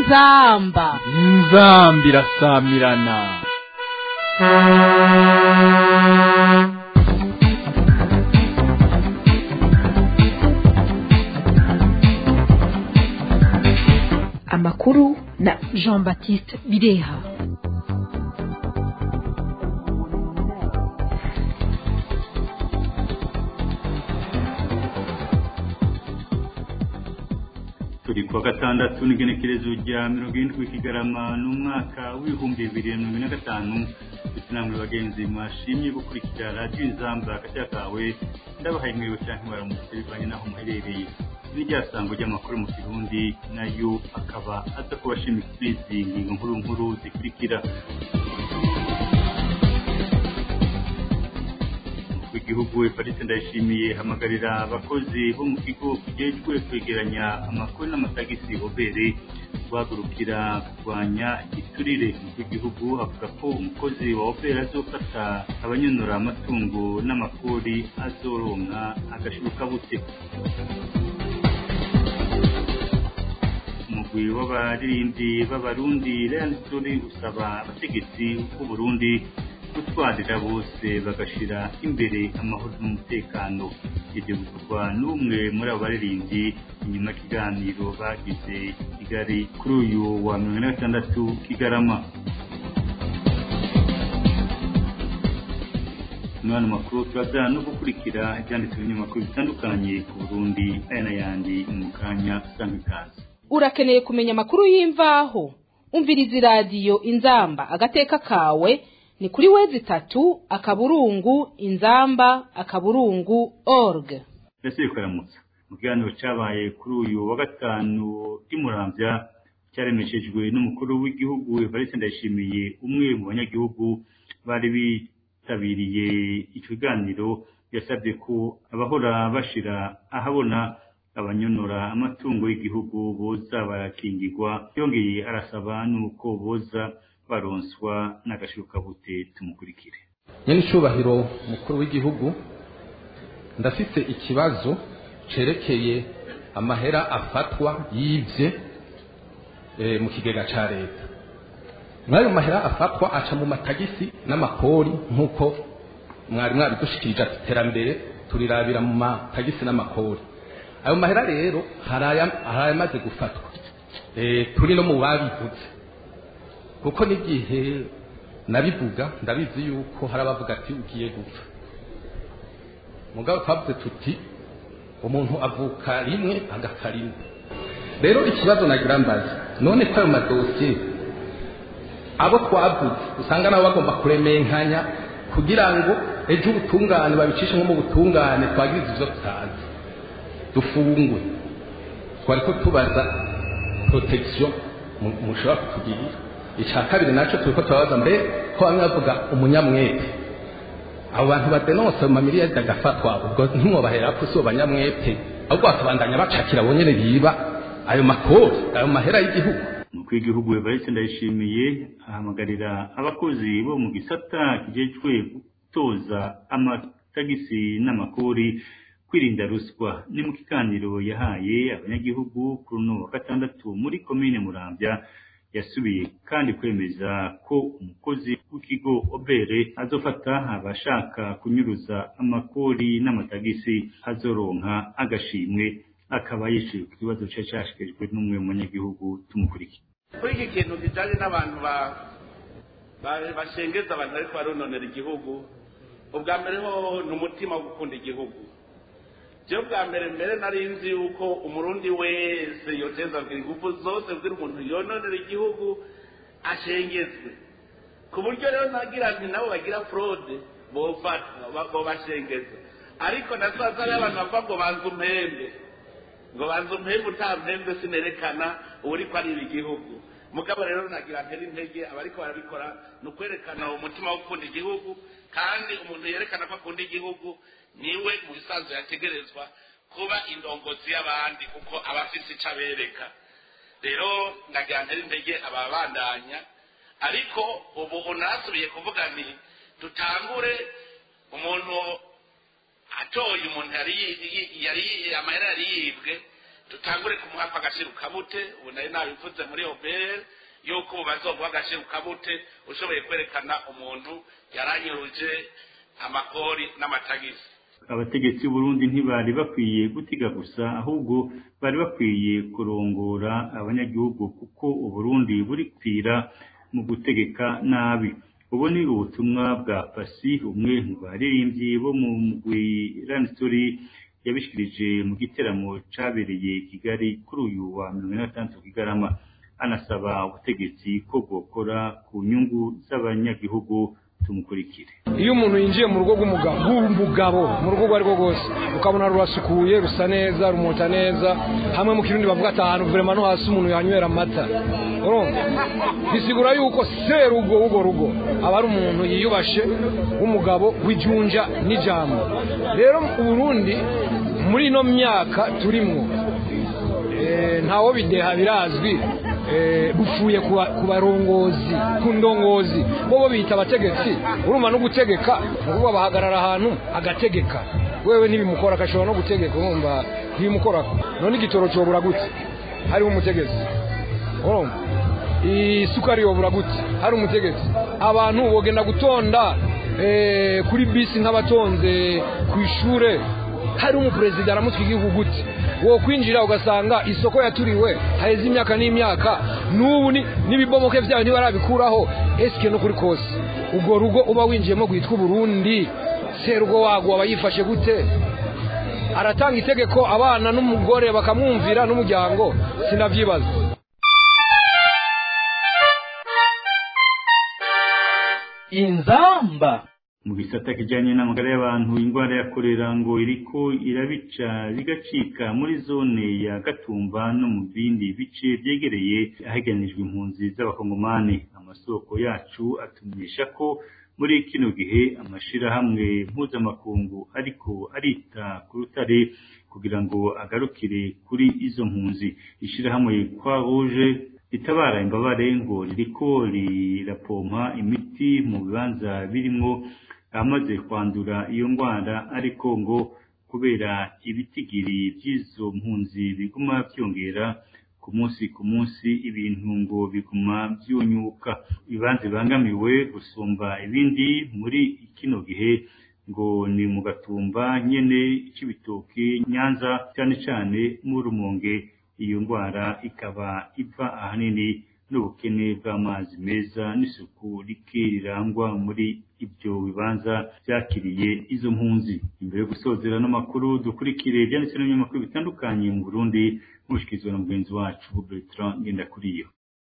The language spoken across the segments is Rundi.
inzamba inzamba irasamirana amakuru na jean baptiste bireha turi kuwa gatandatu n'igenekerezo rya mirongo irindwi kigarama n'umwaka w'ibihumbi bibiri na mirongo ine na gatanu ndetse namwe bagenzi mwashimye gukurikira radiyo inzamba agashya kawe ndabahaye mwiriwe cyangwa mwaramutse bivanye n'aho muherereye n'iryasango ry'amakuru mu kirundi nayo akaba aza kubashimira kuri izi ngingo nkuru nkuru zikurikira w'igihugu Evariste Ndayishimiye hamagarira abakozi bo mu kigo kijejwe kwegeranya amakuru n'amatagisi obere guhagurukira kurwanya igiturire w'igihugu avuga ko umukozi wa obere azofata abanyonora amatungo n'amakori azoronka agashiruka bute umugwi w'abaririmbyi b'abarundi Real Story usaba abategetsi b'u Burundi gutwarira bose bagashira imbere amahoro n'umutekano ibyo bikorwa n'umwe muri abo baririmbyi inyuma y'ikiganiro bagize kigali kuri uyu wa mirongo ine na gatandatu kigarama umwana makuru turaza no gukurikira ibyanditswe binyamakuru bitandukanye ku burundi aya n'ayandi mu kanya usanga ikaze urakeneye kumenya amakuru y'imvaho umviriza iradiyo inzamba agateka kawe ni kuri wezi itatu akaburungu inzamba akaburungu org mbese bikaramutsa mu kiganiro cyabaye kuri uyu wa gatanu ry'umurambya cyaremeshejwe n'umukuru w'igihugu Evariste Ndayishimiye umwe mu banyagihugu bari bitabiriye icyo kiganiro yasabye ko abahora bashira ahabona abanyonora amatungo y'igihugu boza barakingirwa yongeye arasaba n'uko boza baronswa n'agashyukabute tumukurikire nyine icyubahiro mukuru w'igihugu ndafite ikibazo cyerekeye amahera afatwa yibye mu kigega cya leta nk'ayo mahera afatwa aca mu matagisi n'amakori nk'uko mwari mwabidushikirije ati iterambere turirabira mu matagisi n'amakori ayo mahera rero hari ayamaze gufatwa turi no mu babivuze kuko n'igihe nabivuga ndabizi yuko hari abavuga ati ugiye gupfa mugabo twavuze tuti umuntu avuka rimwe agapfa rimwe rero ikibazo nagira mbaza none ko ayo madosiye abo twavuze usanga nabo bagomba kuremenkanya kugira ngo ejo ubutungane babicishe nko mu butungane twagiriza ibyo tutazi dufungwe twari ko tubaza protection mushobora kutugirira icya kabiri nacyo turi ko turabaza mbere ko bamwe bavuga umunyamwete abo bantu badenonse mu mamiliyari agafatwa ubwo ntimwobahera ko si abanyamwete ahubwo bakabandanya bacakira bonyine biba ayo makori ayo mahera y'igihugu umukuru w'igihugu Evariste Ndayishimiye ahamagarira abakozi bo mu gisata kijejwe gutoza amatagisi n'amakori kwirinda ruswa ni mu kiganiro yahaye abanyagihugu kuri uno wa gatandatu muri komine Muramvya yasubiye kandi kwemeza ko umukozi w'ikigo obere azofata abashaka kunyuruza amakori n'amatagisi azoronka agashimwe akaba yishyuye ku kibazo cye cyashyikirijwe n'umwe mu banyagihugu tumukurikiye kuri iki kintu kijyanye n'abantu bashengeza abantu ariko barononera igihugu ubwa mbere ho ni umutima wo gukunda igihugu byo bwa mbere mbere nari nzi yuko umurundi wese yoteza ingufu zose bwira umuntu yononera igihugu ashengezwe ku buryo rero nagira nti nabo bagira forode bo bashengeza ariko nasaza hariyo abantu bavuga ngo banze umpembe ngo banze umpembe utampembe sinerekana uri ko ari igihugu mugabo rero nagira ntera intege abariko barabikora ni ukwerekana umutima wo gukunda igihugu kandi umuntu yerekana ko akunda igihugu niwe mu bisanzwe yategerezwa kuba indongozi y'abandi kuko aba afite icyo abereka rero nagira ntera intege ababandanya ariko ubu unasubiye kuvuga ni dutangure umuntu atoye umuntu yari yari amahera yari yibwe tutangure kumuha agaciro kabute ubu nari nabivuze muri obere yuko ubu bazoguha agaciro kabute ushoboye kwerekana umuntu yaranyuruje amakori n'amatagisi abategetsi b'uburundi ntibari bakwiye gutiga gusa ahubwo bari bakwiye kurongora abanyagihugu kuko uburundi buri kwira mu gutegeka nabi ubu ni ubutumwa bwa pasi umwe mu baririmbyi bo mu mugwi ranistori yabishikirije mu giteramo cabereye kigali kuri uyu wa mirongo ine na gatandatu kigarama anasaba ubutegetsi ko bwokora ku nyungu z'abanyagihugu tumukurikire iyo umuntu yinjiye mu rugo rw'umugabo rw'umugabo mu rugo urwo ari rwo rwose ukabona rurasukuye rusa neza rumota neza hamwe mu kirundi bavuga ati ahantu vurema no hasi umuntu yanywera amata urumva bisigura yuko serugo w'urwo rugo aba ari umuntu yiyubashe w'umugabo w'ijunja n'ijambo rero uburundi muri ino myaka turimwo ntawo bideha birazwi bupfuye ku barongozi ku ndongozi bo bita abategetsi urumva no gutegeka ni ukuvuga bahagarara ahantu agategeka wewe ntibimukora agashobora no gutegeka urumva ntibimukorako none igitoro cyobura gute hariho umutegetsi urumva isukari yobura gute hari umutegetsi abantu bogenda gutonda kuri bisi nk'abatonze ku ishure hari umuperezida aramutse igihugu gute wo kwinjira ugasanga isoko yaturiwe haheze imyaka n'imyaka n'ubu n'ibibomoke byayo ntibarabikuraho esike no kuri kose ubwo rugo uba winjiyemo rwitwa uburundi serugo wago aba yifashe gute aratanga itegeko abana n'umugore bakamwumvira n'umuryango sinabyibaza inzamba mu gisata kijyanye n'amagara y'abantu indwara ya korera ngo iriko irabica bigacika muri zone ya gatumba no mu bindi bice byegereye aheganijwe impunzi z'abakongomani amasoko yacu atumenyesha ko muri kino gihe amashirahamwe mpuzamakungu ariko arita ku rutare kugira ngo agarukire kuri izo mpunzi ishirahamwe kwa rouge ritabara imbabare ngo ririko rirapompa imiti mu bibanza birimwo amaze kwandura iyo ndwara ariko ngo kubera ibitigiri by'izo mpunzi biguma byongera ku munsi ku munsi ibintu ngo biguma byunyuka ibibanza bibangamiwe gusumba ibindi muri kino gihe ngo ni mu gatumba nyene c'ibitoki nyanza cyane cyane mu rumonge iyo ndwara ikaba iva ahanini n'ubukene bw'amazi meza n'isuku rike rirangwa muri ibyo bibanza byakiriye izo mpunzi imbere yo gusozera n'amakuru dukurikire ibyanditse n'ibinyamakuru bitandukanye mu burundi mushikirizwa na mugenzi wacu bertrand ngendakuriyo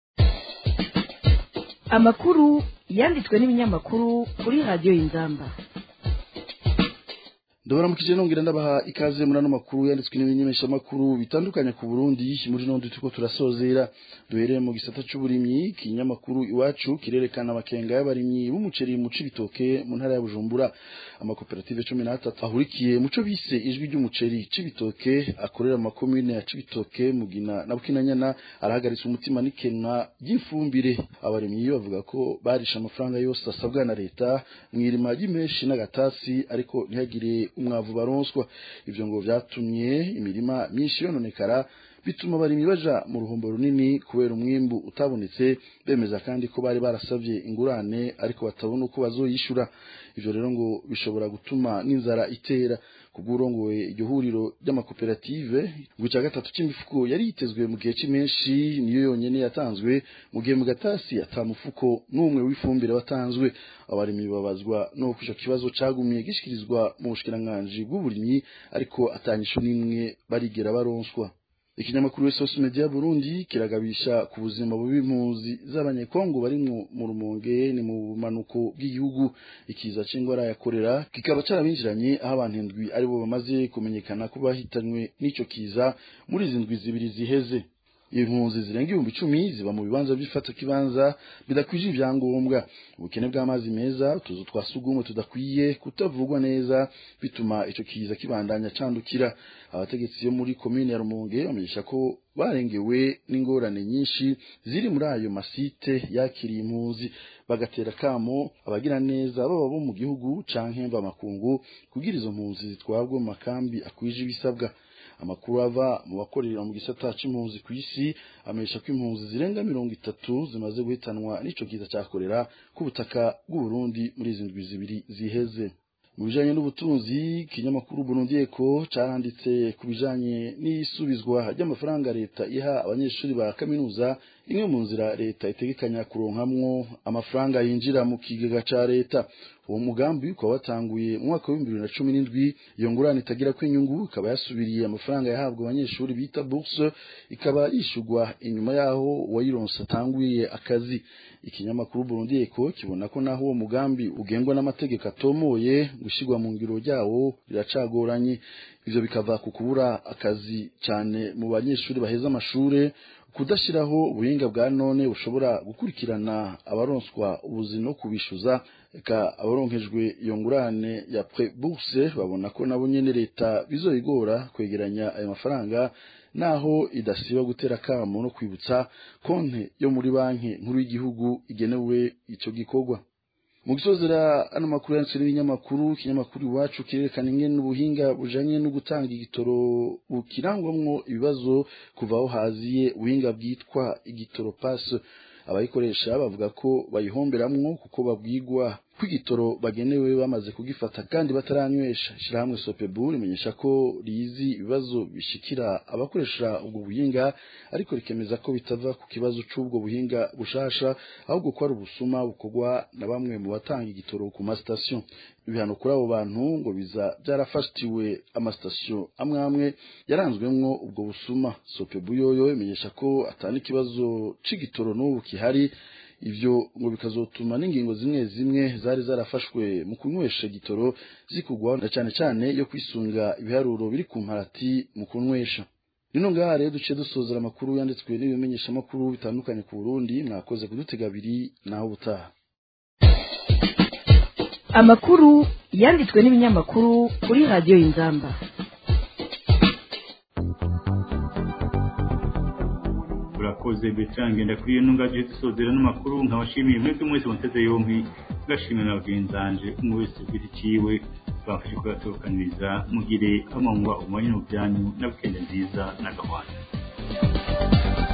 amakuru yanditswe n'ibinyamakuru kuri radiyo y'inzamba ndabaramukije nongera ndabaha ikaze muri ano makuru yanditswe n'ibimenyeshamakuru bitandukanye ku Burundi muri none turiko turasozera duhereye mu gisata c'uburimyi ikinyamakuru iwacu kirerekana amakenga y'abarimyi b'umuceri mu cibitoke mu ntara ya Bujumbura amakoperative cumi n'atatu ahurikiye muco bise ijwi ry'umuceri cibitoke akorera mu makomune ya cibitoke mugina na bukinanyana arahagaritse umutima n'ikenwa ry'ifumbire abarimyi bavuga ko barisha amafaranga yose asabwa na leta mw'irima ry'imeshi n'agatasi ariko ntihagire umwavu baronswa ivyo ngo vyatumye imirima myinshi yononekara bituma abarimyi baja mu ruhombo runini kubera umwimbu utabonetse bemeza kandi ko bari barasavye ingurane ariko batabona uko bazoyishura ivyo rero ngo bishobora gutuma n'inzara itera kubw'urongoye iryo huriro ry'amakoperative ngo icya gatatu c'imifuko yari yitezwe mu gihe c'imenshi niyo yonyene yatanzwe mu gihe mu gatasi ata mufuko n'umwe w'ifumbire watanzwe abarimyi babazwa n'uko ico kibazo cagumiye gishikirizwa mu bushikiranganji bw'uburimyi ariko atanyisho n'imwe barigera baronswa ikinyamakuru Source Media Burundi kiragabisha ku buzima bubi impunzi z'abanyekongo bari mu rumonge ni mu bumanuko bw'igihugu ikiza c'ingwara ya korera kikaba carabinjiranye aho abantu indwi aribo bamaze kumenyekana ko bahitanywe n'ico kiza muri izi ndwi zibiri ziheze impunzi zirenga ibihumbi icumi ziba mu bibanza by'ifata kibanza bidakwije ibyangombwa ubukene bw'amazi meza utuzu twa sugumwe tudakwiye kutavugwa neza bituma ico kiza kibandanya candukira abategetsi bo muri komine ya Rumonge bamenyesha ko barengewe n'ingorane nyinshi ziri muri ayo masite yakiriye impunzi bagatera kamo abagira neza baba bo mu gihugu canke mva makungu kugira izo mpunzi zitwabwe mu makambi akwije ibisabwa amakuru ava mu bakorera mu gisata c'impunzi ku isi amenyesha ko impunzi zirenga mirongo itatu zimaze guhitanwa n'ico kiza cya korera ku butaka bw'u Burundi muri izi ndwi zibiri ziheze mu bijanye n'ubutunzi ikinyamakuru Burundi Eco caranditse ku bijanye n'isubizwa ry'amafaranga leta iha abanyeshuri ba kaminuza imwe mu nzira leta itegekanya kuronkamwo amafaranga yinjira mu kigega ca leta uwo mugambi ukaba watanguye mu mwaka w'ibihumbi bibiri na cumi n'indwi iyo ngurane itagira ko inyungu ikaba yasubiriye amafaranga yahabwa abanyeshuri bita bourse ikaba yishurwa inyuma yaho uwayironse atanguye akazi ikinyamakuru Burundi Eco kibona ko naho uwo mugambi ugengwa n'amategeko atomoye gushyirwa mu ngiro ryawo riracagoranye ivyo bikava ku kubura akazi cyane mu banyeshuri baheza amashure kudashyiraho ubuhinga bwa none bushobora gukurikirana abaronswa ubuzi no kubishuza eka abaronkejwe iyo ngurane ya pre bourse babona ko nabo nyene leta bizoyigora kwegeranya ayo mafaranga naho idasiba gutera akamo no kwibutsa konte yo muri banki nkuru y'igihugu igenewe ico gikorwa mu gisozera ano makuru yanditswe n'ibinyamakuru ikinyamakuru iwacu kirerekana ingene ubuhinga bujanye no gutanga igitoro bukirangwamwo ibibazo kuva aho haziye ubuhinga bwitwa igitoro passe abayikoresha bavuga ko bayihomberamwo kuko babwigwa kw'igitoro bagenewe bamaze kugifata kandi bataranywesha ishirahamwe sopebu rimenyesha ko rizi ibibazo bishikira abakoresha ubwo buhinga ariko rikemeza ko bitava ku kibazo c'ubwo buhinga bushasha ahubwo ko ari ubusuma bukorwa na bamwe mu batanga igitoro ku masitasiyo ibihano kuri abo bantu ngo biza byarafatiwe amasitasiyo amwe amwe yaranzwemwo ubwo busuma sopebu yoyo imenyesha ko atana ikibazo c'igitoro n'ubu kihari ivyo ngo bikazotuma n'ingingo zimwe zimwe zari zarafashwe mu kunywesha gitoro zikugwa na cane cane yo kwisunga ibiharuro biri ku mparati mu kunywesha rino ngaha rero duciye dusozera amakuru yanditswe n'ibimenyesha amakuru bitandukanye ku Burundi mwakoze kudutega abiri naho butaha amakuru yanditswe n'ibinyamakuru kuri radiyo y'inzamba urakoze betangenda kuri iyo ntungaje dusozera n'amakuru nkabashimiye mwebwe mwese muteze yompi ngashimira na bagenzanje umwe wese ufite iciwe bafashe kuyatorokaniriza mugire amanywa umwanya mu byanyu na wikende nziza na gahunda